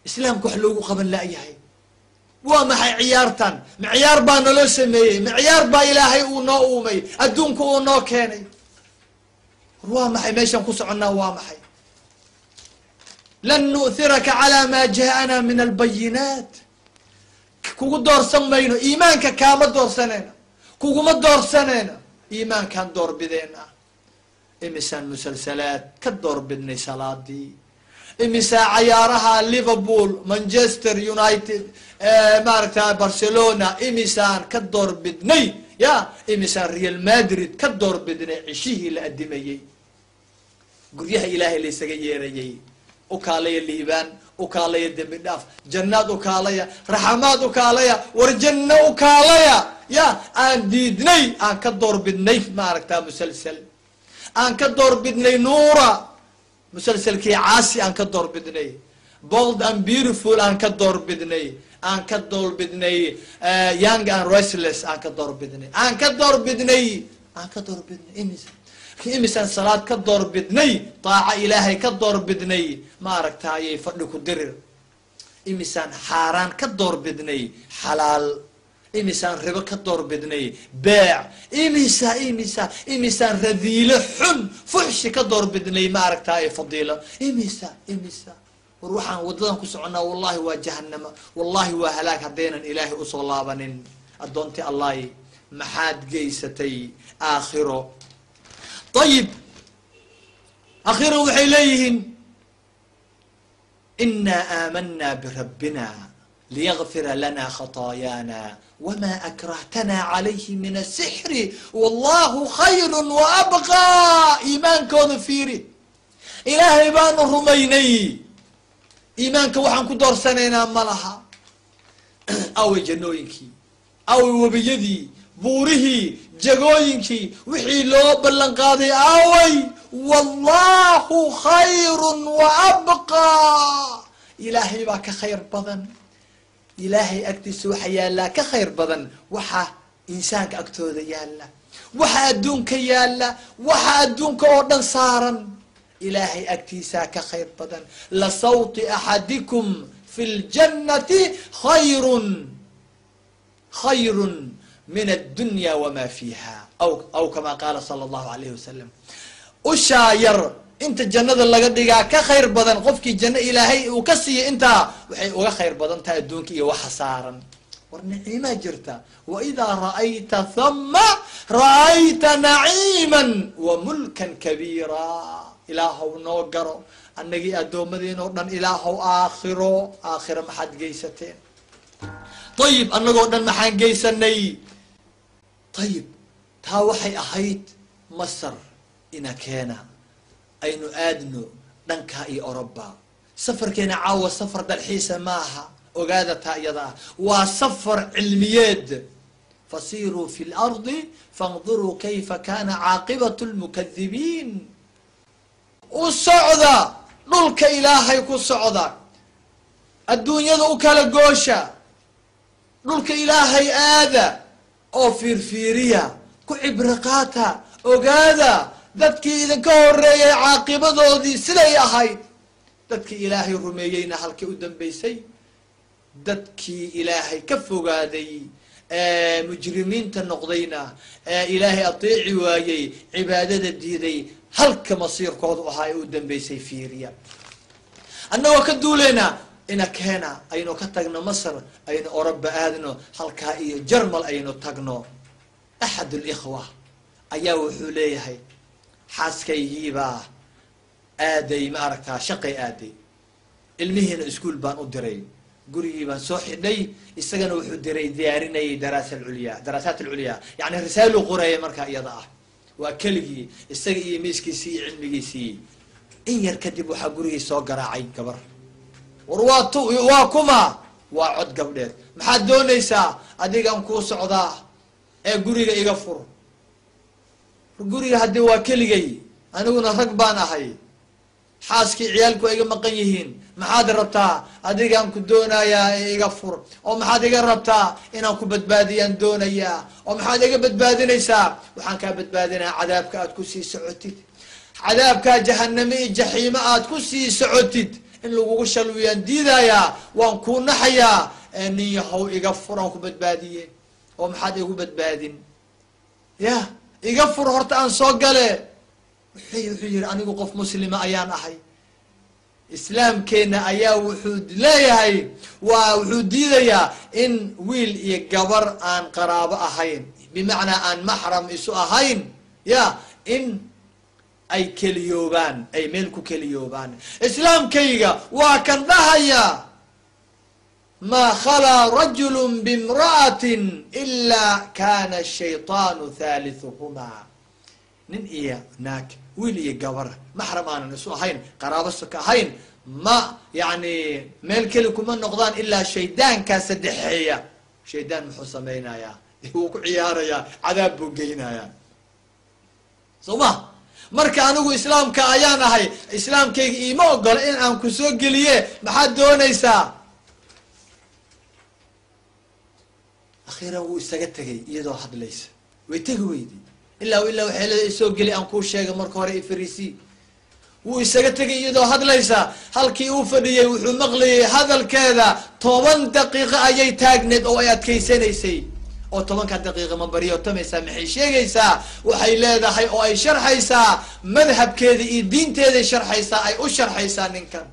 [SPEAKER 1] islaamka wax loogu qaban la'yahay waa maxay ciyaartan ma ciyaar baa naloo sameeyey ma ciyaar baa ilaahay uu noo uumay adduunka uu noo keenay war waa maxay meeshaan ku soconnaa waa maxay lan nu'thiraka calaa maa ja'ana min albayinaat kugu doorsan mayno iimaanka kaama doorsanayna kuguma doorsanayna iimaankaan doorbideena imisaan musalsalaad ka doorbidnay salaadii imisaa cayaaraha liverpool manchester united maaragta barcelona imisaan ka doorbidnay ya imisaan real madrid ka doorbidnay cishihii la adimayey guryaha ilaahay laysaga yeerayay ukaalaya liibaan ukaalaya dembi dhaaf jannaad ukaalaya raxamaad ukaalaya war janno ukaalaya ya aan diidnay aan ka doorbidnay maaragta musalsel aan ka doorbidnay nuura musalselkii caasi aan ka doorbidnay bold and beautiful aan ka doorbidnay aan ka doorbidnay young and restless aan ka doorbidnay aan ka doorbidnay aan ka doorbidnay imis imisaan salaad ka doorbidnay daaca ilaahay ka doorbidnay maaragtayay fadhi ku dirir imisaan xaaraan ka doorbidnay xalaal imisaan ribo ka doorbidnay beec imisa imisa imisaan radiilo xun fuxshi ka doorbidnay maaragtaaye fadiilo imisa imisa war waxaan waddadan ku soconnaa wallahi waa jahanama wallahi waa halaag haddaynan ilaahay usoo laabanin addoontii allahi maxaad geysatay aakhiro ayib aakhiro waxay leeyihiin inaa aamanaa birabbina liyغfira lana khaطaayaana wma akrahtana calayhi min asixri wallahu khayru waabqaa iimaankooda fiiri ilaahay baanu rumaynay iimaanka waxaan ku doorsanaynaa ma laha away jannooyinkii away webiyadii buurihii jagooyinkii wixii loo ballan qaaday away wallahu khayru waabqaa ilaahay baa ka khayr badan ilaahay agtiisa waxa yaallaa ka khayr badan waxa insaanka agtooda yaalla waxa adduunka yaalla waxa adduunka oo dhan saaran ilaahay agtiisaa ka khayr badan la sawti axadikum fi ljannati khayrun khayrun min addunya wama fiiha aw aw kama qaala sala allahu alayhi wasalam ushaa yar inta jannada laga dhigaa ka khayr badan qofkii janno ilaahay uu ka siiyay intaa waxay uga khayr badan tahay adduunka iyo waxa saaran war naciimaa jirta waidaa ra'ayta thama ra'ayta naciiman wa mulkan kabiira ilaahow noo garo annagii addoommadiin oo dhan ilaahow aakhiro aakhiro maxaad geysateen ayib annagoo dhan maxaan geysanay ayib taa waxay ahayd masar ina keena aynu aadno dhankaa iyo oroba safarkeena caawa safar dalxiisa maaha ogaada taa iyada ah waa safar cilmiyeed fasiruu fi lardi faاnduruu kayfa kana caaqibat lmukadibiin u socda dhulka ilaahay ku socda adduunyada u kala goosha dhulka ilaahay aada oo fiirfiiriya ku cibro qaata ogaada dadkii idinka horeeyay caaqibadoodii siday ahayd dadkii ilaahay rumeeyeyna halkay u dambeysay dadkii ilaahay ka fogaaday ee mujrimiinta noqdayna ee ilaahay ateeci waayey cibaadada diiday halka masiirkoodu ahaa ee u dambeysay fiiriya annagoo ka duuleyna ina keena aynu ka tagno masr aynu oroba aadno halkaa iyo jarmal aynu tagno axad likhwa ayaa wuxuu leeyahay xaaskaygiibaa aaday ma aragtaa shaqay aaday ilmihiina iskuol baan u diray gurigii baan soo xidhay isagana wuxuu diray diyaarinayay daraasa alculyaa daraasaat alculyaa yani risaalu qoreeya markaa iyada ah waa keligii isaga iyo miiskiisii iyo cilmigiisii in yar kadib waxaa gurigii soo garaacay gabar war waa tu waa kuma waa cod gabdheed maxaad doonaysaa adigaan kuu socdaa ee guriga iga fur guriga haddii waa keligay aniguna rag baan ahay xaaskii ciyaalku iga maqan yihiin maxaad rabtaa adigaan ku doonayaa ee iga fur oo maxaad iga rabtaa inaan ku badbaadiyaan doonayaa oo maxaad iga badbaadinaysaa waxaan kaa badbaadinayaa cadaabka aad ku sii socotid cadaabkaa jahaname iyo jaxiimo aad ku sii socotid in lagugu shalwiyaan diidayaa waan kuu naxayaa nin yahow iga furaan ku badbaadiye oo maxaad igu badbaadin ya iga fur horta aan soo gale wuxuu wuxuu yihi anigu qof muslima ayaan ahay islaamkeena ayaa wuxuu leeyahay waa wuxuu diidayaa in wiil iyo gabar aan qaraabo ahayn bimacnaa aan maxram isu ahayn ya in ay keliyoobaan ay meel ku keliyoobaan islaamkayga waa kan dhahaya maa khalaa rajulu bimra'atin ilaa kana shayطaanu thalithuhumaa nin iyo naag wiil iyo gabar maxram aanan isu ahayn qaraabo soka ahayn ma yani meel keli kuma noqdaan ilaa shaydaankaa saddexeeya shaydaan muxuu samaynayaa wuu ku ciyaarayaa cadaab buu geynayaa soo ma marka anigu islaamka ayaan ahay islaamkayga iima ogola in aan ku soo geliye maxaad doonaysaa akhiiran wuu isaga tegay iyadoo hadlaysa way tegi weydi ilaa ilaa waxay leedahay isoo geli aan kuu sheegay marka hore ifarisi wuu isaga tegay iyadoo hadlaysa halkii uu fadhiyey wuxuu maqlayay hadalkeeda toban daqiiqo ayay taagneed oo ay adkaysanaysay oo tobanka daqiiqa ma baryotamaysaa maxay sheegaysaa waxay leedahay oo ay sharxaysaa madhabkeeda iyo diinteeday sharxaysaa ay u sharxaysaa ninkan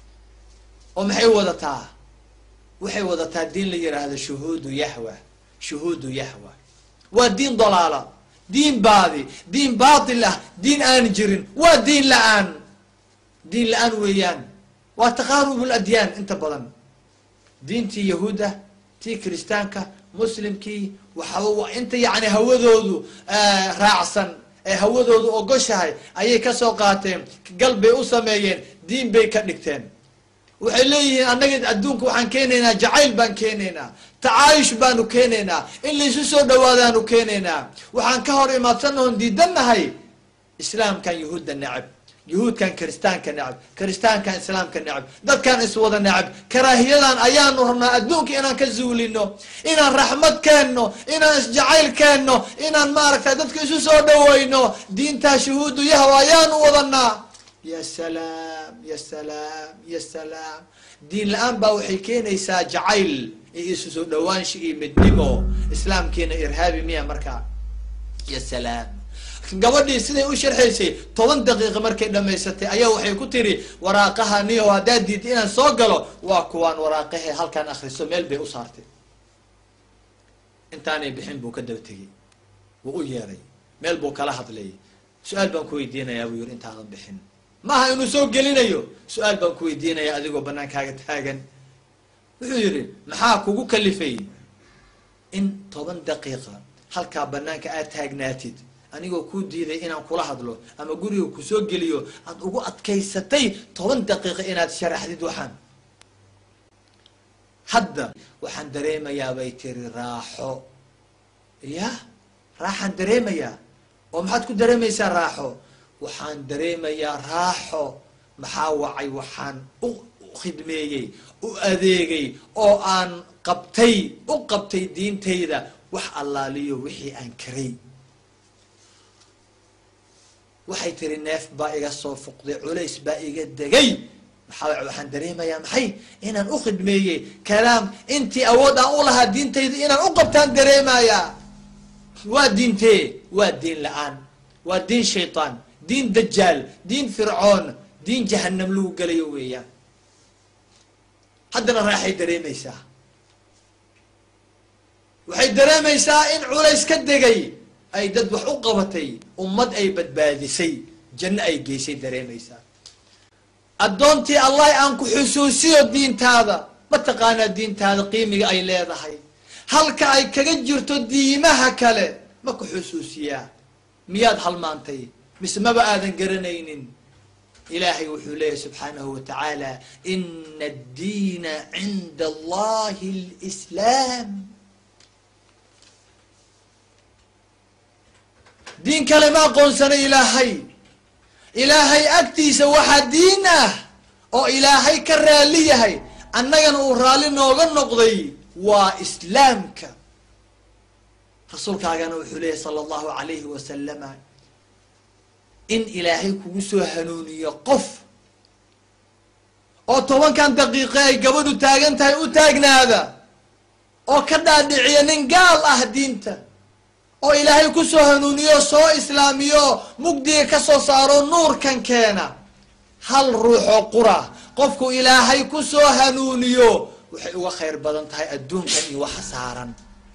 [SPEAKER 1] oo maxay wadataa waxay wadataa diin la yidhaahdo shuhuudu yahwa shuhuudu yahwa waa diin dalaala diin baadi diin baatil ah diin aan jirin waa diin la-aan diin la-aan weeyaan waa taqaarub ladyaan inta badan diintii yahuuda tii kiristaanka muslimkii waxa inta yani hawadoodu raacsan ee hawadoodu ogoshahay ayay kasoo qaateen gal bay u sameeyeen diin bay ka dhigteen waxay leeyihiin annaga adduunka waxaan keenaynaa jacayl baan keenaynaa tacaayush baanu keenaynaa in laysu soo dhawaadaanu keenaynaa waxaan ka hor imaadsannahoon diidannahay islaamkan yahuudda necab yahuudkan kiristaanka necab kiristaankan islaamka necab dadkan iswada necab karaahiyadan ayaanu rabnaa adduunka inaan ka zuulino inaan raxmad keenno inaan isjacayl keenno inaan maaragtay dadka isu soo dhawayno diintaa shuhuudu yahwa ayaanu wadanaa ya salaam ya salaam ya salaam diin la-aan baa waxay keenaysaa jacayl iyo isu soo dhawaansha iyo midnimo islaamkiina irhaabi miya markaa ya salaam gabadhii siday u sharxaysay toban daqiiqa markay dhamaysatay ayaa waxay ku tiri waraaqaha niyo haddaad diidta inaan soo galo waa kuwaan waraaqahe halkaan akriso meel bay u saartay intaanay bixin buu ka daba tegey wuu u yeeray meel buu kala hadlay su-aal baan ku weydiinayaa buu yiri intaadan bixin maaha inuu soo gelinayo su-aal baan ku weydiinaya adigoo banaankaaga taagan wuxuu yidhi maxaa kugu kalifay in toban daqiiqa halkaa banaanka aad taagnaatid anigoo kuu diiday inaan kula hadlo ama guriga kusoo geliyo aad ugu adkaysatay toban daqiiqa inaad sharaxdid waxaan hadda waxaan dareemayaa bay tiri raaxo ya raaxaan dareemayaa oo maxaad ku dareemaysaa raaxo waxaan dareemayaa raaxo maxaa wacay waxaan u khidmeeyey u adeegay oo aan qabtay u qabtay diintayda wax allaaliyo wixii aan karay waxay tiri neef baa iga soo fuqday culays baa iga degay maxaa waxaan dareemayaa maxay inaan u khidmeeyey kalaam intii awood aan u lahaa diintayda inaan u qabtaan dareemayaa waa diintee waa diin la-aan waa diin shaytaan diin dajaal diin fircoon diin jahanam lagu gelayo weeyaan haddana raaxay dareemaysaa waxay dareemaysaa in culays ka degay ay dad wax u qabatay ummad ay badbaadisay janno ay geysay dareemaysaa addoontii allah aan ku xusuusiyo diintaada ma taqaanaa diintaada qiimiga ay leedahay halka ay kaga jirto diimaha kale ma ku xusuusiyaa miyaad halmaantay mise maba aadan garanaynin ilaahay wuxuu leeyahy subxaanahu wa tacaala ina addiina cinda allahi lislaam diin kale ma aqoonsana ilaahay ilaahay agtiisa waxaa diin ah oo ilaahay ka raali yahay annagana uu raalli nooga noqday waa islaamka rasuulkaagana wuxuu leeyahy sala allahu alayhi wasalama in ilaahay kugu soo hanuuniyo qof oo tobankan daqiiqe ay gabadhu taagan tahay u taagnaada oo ka dhaadhiciya nin gaal ah diinta oo ilaahay kusoo hanuuniyo soo islaamiyo mugdiga ka soo saaro nuurkan keena hal ruuxoo qura qofku ilaahay kusoo hanuuniyo waxay uga khayr badan tahay adduunkan iyo waxa saaran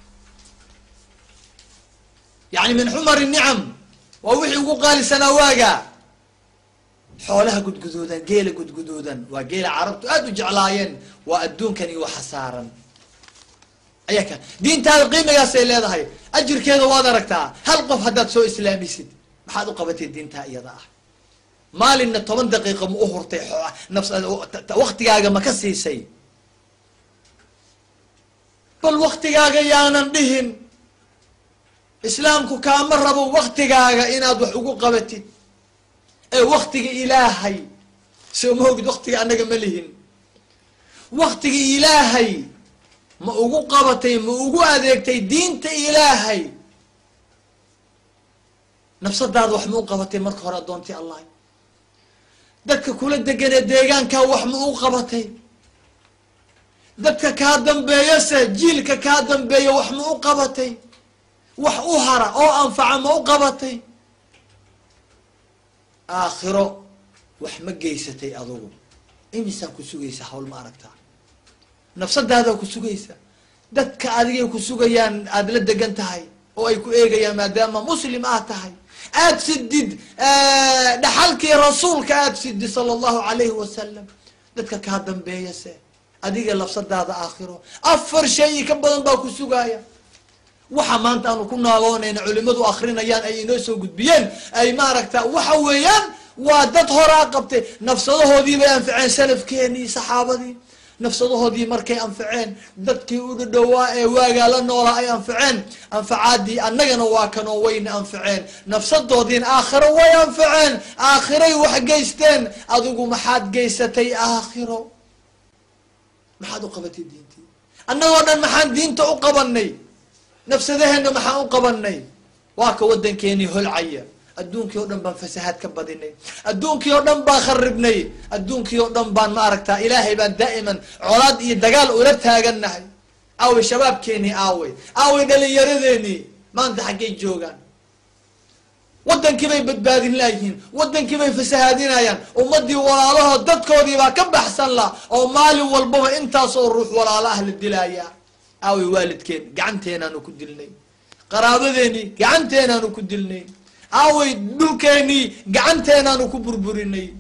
[SPEAKER 1] yacni min xumar nicam waa wixii ugu qaalisanaa waaga xoolaha gudguduudan geela gudguduudan waa geela carabtu aada u jeclaayeen waa adduunkan iyo waxa saaran ayaa ka diintaada qiimigaasay leedahay ajirkeeda waad aragtaa hal qof haddaad soo islaamisid maxaad u qabatay diintaa iyada ah maalinna toban daqiiqa ma u hurtay nafs waktigaaga ma ka siisay bal waktigaaga yaanan dhihin islaamku kaama rabo waktigaaga inaad wax ugu qabatid ee waktiga ilaahay soo ma ogid waktiga annaga ma lihin waktiga ilaahay ma ugu qabatay ma ugu adeegtay diinta ilaahay nafsadaada wax ma u qabatay marka hore addoontii allah dadka kula deganee deegaankaa wax ma u qabatay dadka kaa dambeeyase jiilka kaa dambeeya wax ma u qabatay wax u hara oo anfaca ma u qabatay aakhiro wax ma geysatay adugu imisaa ku sugaysa hawl ma aragtaa nafsadaadaa ku sugaysa dadka adigay ku sugayaan aada la degan tahay oo ay ku eegayaan maadaama muslim aad tahay aada sidid dhaxalkii rasuulka aada sidid sala allahu calayhi wasalam dadka kaa dambeeyase adiga lafsadaada aakhiro afar shay ka badan baa ku sugaaya waxa maanta aanu ku naagoonayna culimadu akrinayaan ay inoo soo gudbiyeen ay maaragta waxa weeyaan waa dad horaa qabtay nafsadahoodii bay anficeen salafkeenii saxaabadii nafsadahoodii markay anficeen dadkii u dhadhowaa ee waagaa la noolaa ay anficeen anfacaadii annagana waa kanoo wayna anficeen nafsadoodiina aakhiro way anficeen aakhiray wax geysteen adigu maxaad geysatay aakhiro maxaad u qabatay diintii annagoo dhan maxaan diinta u qabanay nafsadaheenna maxaan u qabanay waa ka waddankeenii holcaya adduunkii oo dhan baan fasahaad ka badinay adduunkii oo dhan baan kharibnay adduunkii oo dhan baan ma aragtaa ilaahay baan daa'iman colaad iyo dagaal ula taagannahay aawey shabaabkeenii aawey aawey dhalinyaradeenii maanta xaggay joogaan waddankii bay badbaadin laayihiin waddankii bay fasahaadinayaan ummadii walaalahood dadkoodii baa ka baxsan la oo maalin walbaba intaasoo ruux walaalo ah la dilaayaa aawey waalidkeen gacanteenaanu ku dilnay qaraabadeenii gacanteenaanu ku dilnay aawey dhulkeenii gacanteenaanu ku burburinay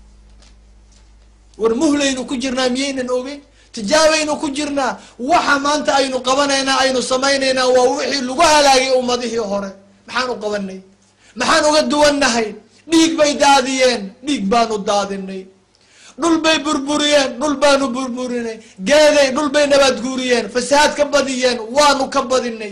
[SPEAKER 1] war muhlaynu ku jirnaa miyaynan ogeyn tijaabaynu ku jirnaa waxa maanta aynu qabanaynaa aynu samaynaynaa waa wixii lagu halaagay ummadihii hore maxaan u qabanay maxaan uga duwannahay dhiig bay daadiyeen dhiig baanu daadinay dhul bay burburiyeen dhul baanu burburinay geeday dhul bay nabaad guuriyeen fasahaad ka badiyeen waanu ka badinay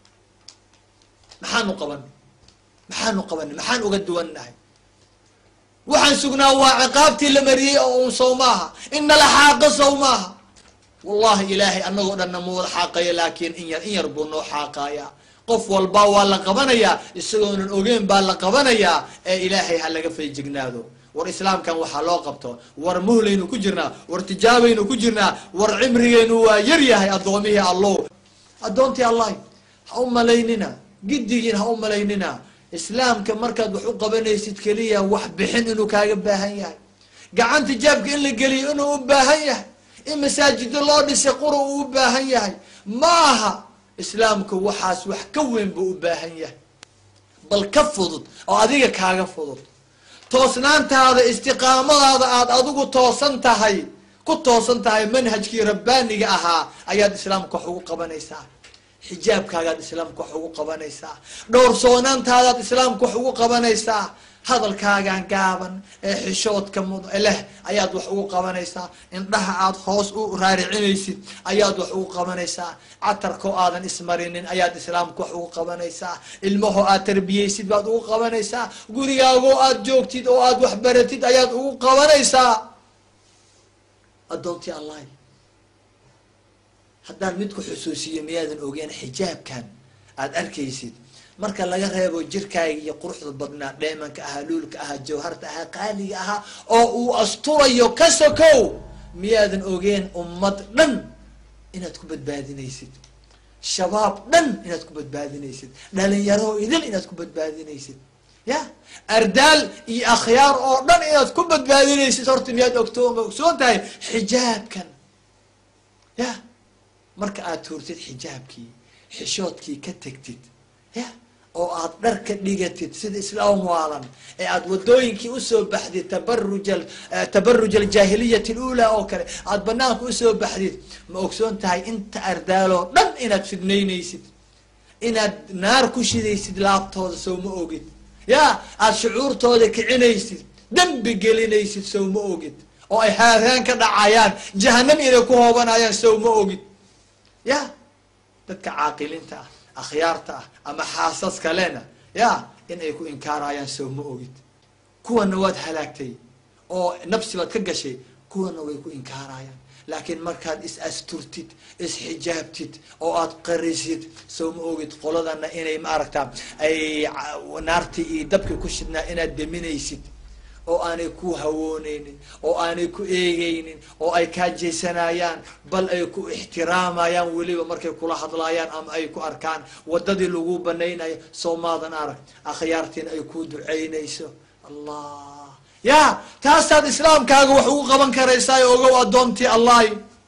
[SPEAKER 1] maxaanu qabanay maxaanu qabanay maxaan uga duwannahay waxaan sugnaa waa ciqaabtii la mariyey oo uun sow maaha ina la xaaqa sow maaha wallahi ilaahay annagoo dhanna ma wada xaaqayo laakiin in yar in yar buu noo xaaqayaa qof walba waa la qabanayaa isagoonan ogeyn baa la qabanayaa ee ilaahay ha laga feejignaado war islaamkan waxaa loo qabto war muhlaynu ku jirnaa war tijaabaynu ku jirnaa war cimrigeynu waa yar yahay addoomihii allow addoontii allahi ha u malaynina giddigiin ha u malaynina islaamka markaad wax u qabanaysid keliya wax bixin inuu kaaga baahan yahay gacanta jaabka in la geliyo inuu u baahan yahay in masaajido loo dhisay qura uu u baahan yahay ma aha islaamku waxaas wax ka weyn buu u baahan yahay bal ka fudud oo adiga kaaga fudud toosnaantaada istiqaamadaada aada adigu toosan tahay ku toosan tahay manhajkii rabbaaniga ahaa ayaad islaamka wax ugu qabanaysaa xijaabkaagaad islaamka wax ugu qabanaysaa dhowrsoonaantaadaad islaamka wax ugu qabanaysaa hadalkaagan gaaban ee xishoodka mud leh ayaad wax ugu qabanaysaa indhaha aad hoos u raaricinaysid ayaad wax ugu qabanaysaa catarkoo aadan ismarinin ayaad islaamka wax ugu qabanaysaa ilmahoo aad tarbiyeysid baad ugu qabanaysaa gurigaagoo aad joogtid oo aad wax baratid ayaad ugu qabanaysaa addoontii allahi haddaan mid ku xusuusiyo miyaadan ogeen xijaabkan aada arkaysid marka laga reebo jirkaaga iyo quruxda badnaa dheemanka ahaa luulka ahaa jawharta ahaa qaaliga ahaa oo uu asturayo ka sokow miyaadan ogeen ummad dhan inaad ku badbaadinaysid shabaab dhan inaad ku badbaadinaysid dhalinyaro idil inaad ku badbaadinaysid ya ardaal iyo akhyaar oo dhan inaad ku badbaadinaysid horta miyaad ogto ogsoon tahay xijaabkan ya marka aad tuurtid xijaabkii xishoodkii ka tegtid ya oo aad dhar ka dhigatid sida islaam waalan ee aad wadooyinkii usoo baxdid tabaruj tabaruj aljaahiliyati alula oo kale aad banaanka usoo baxdid ma ogsoon tahay inta ardaaloo dhan inaad fidnaynaysid inaad naar ku shidaysid laabtooda sow ma ogid ya aad shucuurtooda kicinaysid dembi gelinaysid sow ma ogid oo ay haaraan ka dhacayaan jahanam inay ku hoobanayaan sow ma ogid ya dadka caaqiliinta ah akhyaarta ah ama xaasaska lena ya in ay ku inkaarayaan sow ma ogid kuwana waad halaagtay oo nafsi baad ka gashay kuwana way ku inkaarayaan laakiin markaad is asturtid isxijaabtid oo aad qarisid sow ma ogid qoladana inay ma aragtaa ay naartii iyo dabkii ku shidnaa inaad deminaysid oo aanay ku hawooneynin oo aanay ku eegeynin oo ay kaa jeysanayaan bal ay ku ixtiraamayaan weliba markay kula hadlaayaan ama ay ku arkaan wadadii lagu banaynayo soo maadan arag akhyaartiin ay ku duceynayso allah ya taasaad islaamkaaga wax ugu qaban karaysaa ogow addoontii allahi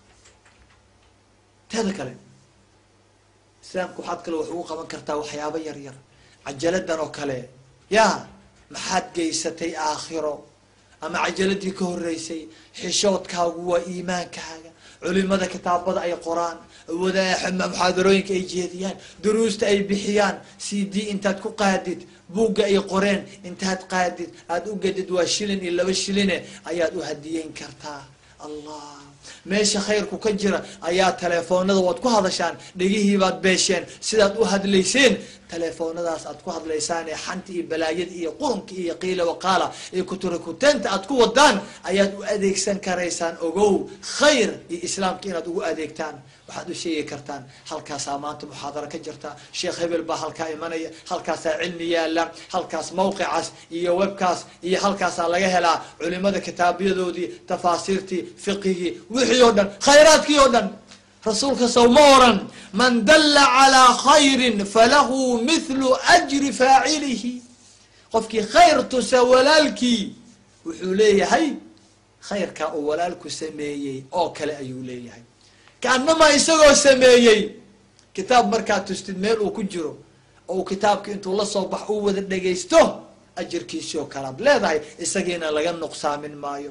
[SPEAKER 1] teeda kale islaamka waxaad kale wax ugu qaban kartaa waxyaabo yar yar cajaladan oo kale ya maxaad geysatay aakhiro ama cajaladii ka horeysay xishoodkaagu waa iimaankaaga culimada kitaabada ay qoraan wada muxaadarooyinka ay jeediyaan duruusta ay bixiyaan c d intaad ku qaadid buugga ay qoreen intaad qaadid aada u gedid waa shilin iyo laba shiline ayaad u hadiyeyn kartaa allah meesha khayrku ka jira ayaa telefoonada waad ku hadashaan dhegihiibaad beesheen sidaad u hadlayseen telefoonadaas aad ku hadlaysaan ee xanta iyo balaayada iyo qurunka iyo qiila waqaala iyo kuturikuteenta aad ku wadaan ayaad u adeegsan karaysaan ogow khayr iyo islaamka inaad ugu adeegtaan waxaad u sheegi kartaan halkaasaa maanta muxaadaro ka jirta sheekh hebel baa halkaa imanaya halkaasaa cilmi yaala halkaas mawqicaas iyo webkaas iyo halkaasaa laga helaa culimada kitaabiyadoodii tafaasiirtii fiqigii wixii oo dhan khayraadkii oo dhan rasuulka sow ma oran man dalla calaa khayrin falahu mithlu ajri faacilihi qofkii khayr tusa walaalkii wuxuu leeyahay khayrkaa uu walaalku sameeyey oo kale ayuu leeyahay kaanamaa isagoo sameeyey kitaab markaad tustid meel uu ku jiro oo kitaabki intuu la soo bax uu wada dhegaysto ajirkiisii oo kalaad leedahay isagiina laga nuqsaamin maayo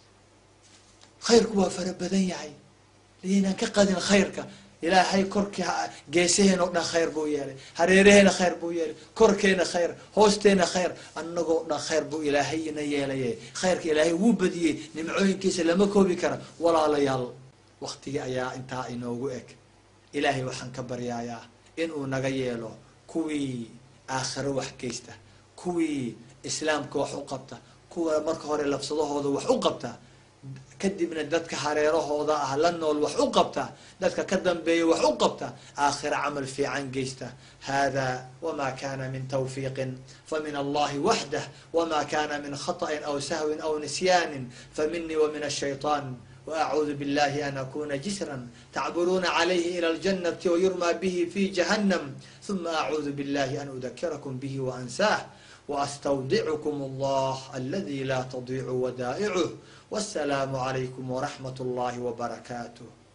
[SPEAKER 1] khayrku waa fara badan yahay inaan ka qadin khayrka ilaahay korkii geesaheen oo dhan khayr buu yeelay hareeraheena khayr buu yeelay korkeena khayr hoosteena khayr annagoo dhan khayr buu ilaahayna yeelaye khayrka ilaahay wuu badiyey nimcooyinkiisa lama koobi kara walaalayaal waktigii ayaa intaa inoogu eg ilaahay waxaan ka baryayaa inuu naga yeelo kuwii aakhiro wax geysta kuwii islaamka wax u qabta kuwa marka hore labsadahooda wax u qabta kadibna dadka hareerahooda ah la nool wax u qabta dadka ka dambeeya wax u qabta aakhira camal fiican geysta hada wma kana min twfiiqin famin allahi waxdah wma kana min khaطأi aw sahwin aw nisyani faminii wmin الshayطan وأعوذ بالله أن أكون جسرا تعبرون عليه إلى الجنة ويرمى به في جهنم ثم أعوذ بالله أن أذكركم به وأنساه وأستودعكم الله الذي لا تضيع ودائعه والسلام عليكم ورحمة الله وبركاته